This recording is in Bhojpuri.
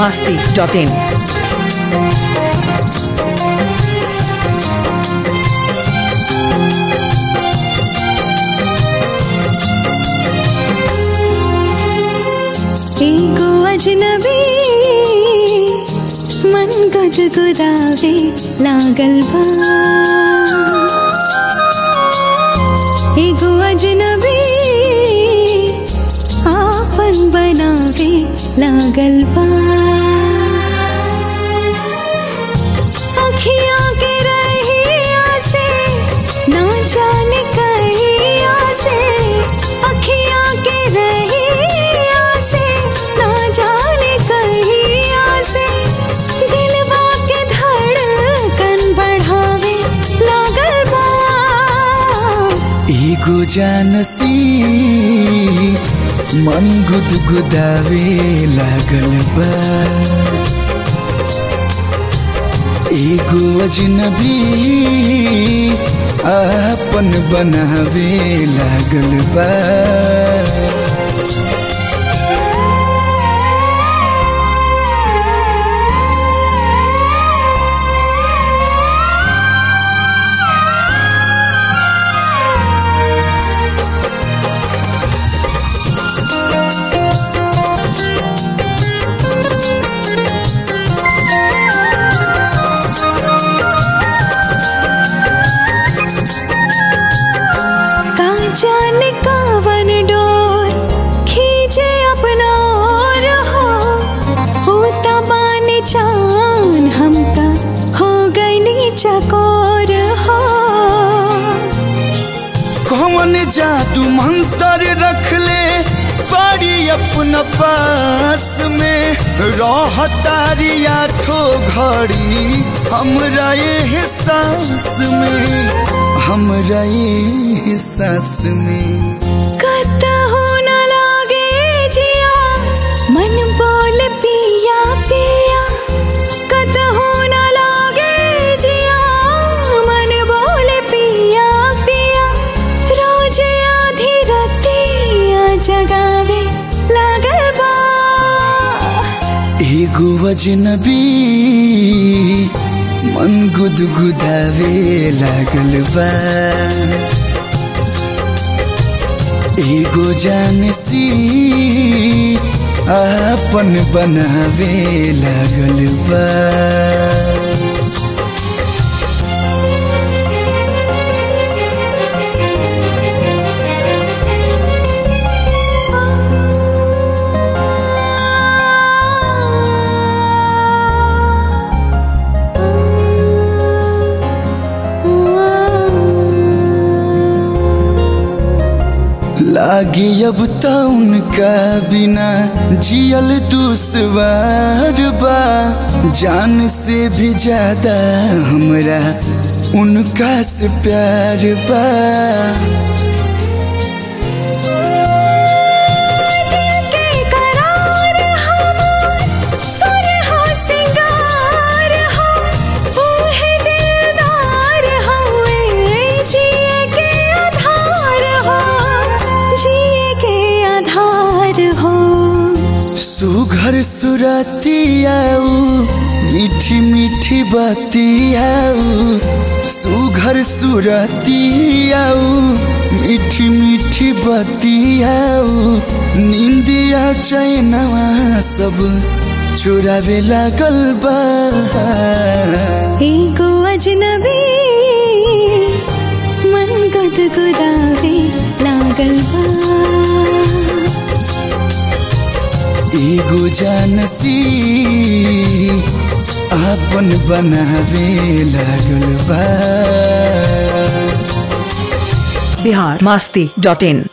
masti.in. एगो अजनबी मन गुदगुदावे लागल बा एगो अजनबी आपन बनावे लागल बा अखियाँ के रहिया से ना जाने कहिया से अखियाँ के रहिया से ना जाने कहिया से दिलवा के धड़कन बढ़ावे लागल बा एगो जानसी मन गुदगुदावे लागल बा एगो अजनबी आपन बनावे लागल बा का जाने कावन डोर खींचे अपना और हो होता बाने चान हमका हो गई नी चकोर हो कौन जादू मंत्र रख ले बड़ी अपना पास में रहतारी आठो घड़ी हमरा ये सांस में हमरा ये सांस में कतहु न लागे जिया मन बोल पिया पिया कतहु न लागे जिया मन बोल पिया पिया रोज आधी रतिया जगावे लागल बा एगो अजनबी मन गुदगुदावे लागल बा एगो जानसी आपन बनावे लागल बा लागी अब त उनका बिना जियल दुश्वार बा जान से भी ज्यादा हमरा उनका से प्यार बा दिल के करार हमार सुर हो सिंगार हो ऊहे दिलदार हवे जिए के आधार हो जिए के आधार हो सुघर सुरतियाऊ मीठी मीठी बतियाऊ सुघर सुरतियाऊ मीठी मीठी बतियाऊ निंदिया चैनवा सब चुरावे लागल बा एगो अजनबी मन गुदगुदावे लागल बा एगो जानसी आपन बनावे लागल बा Bihar masti.in.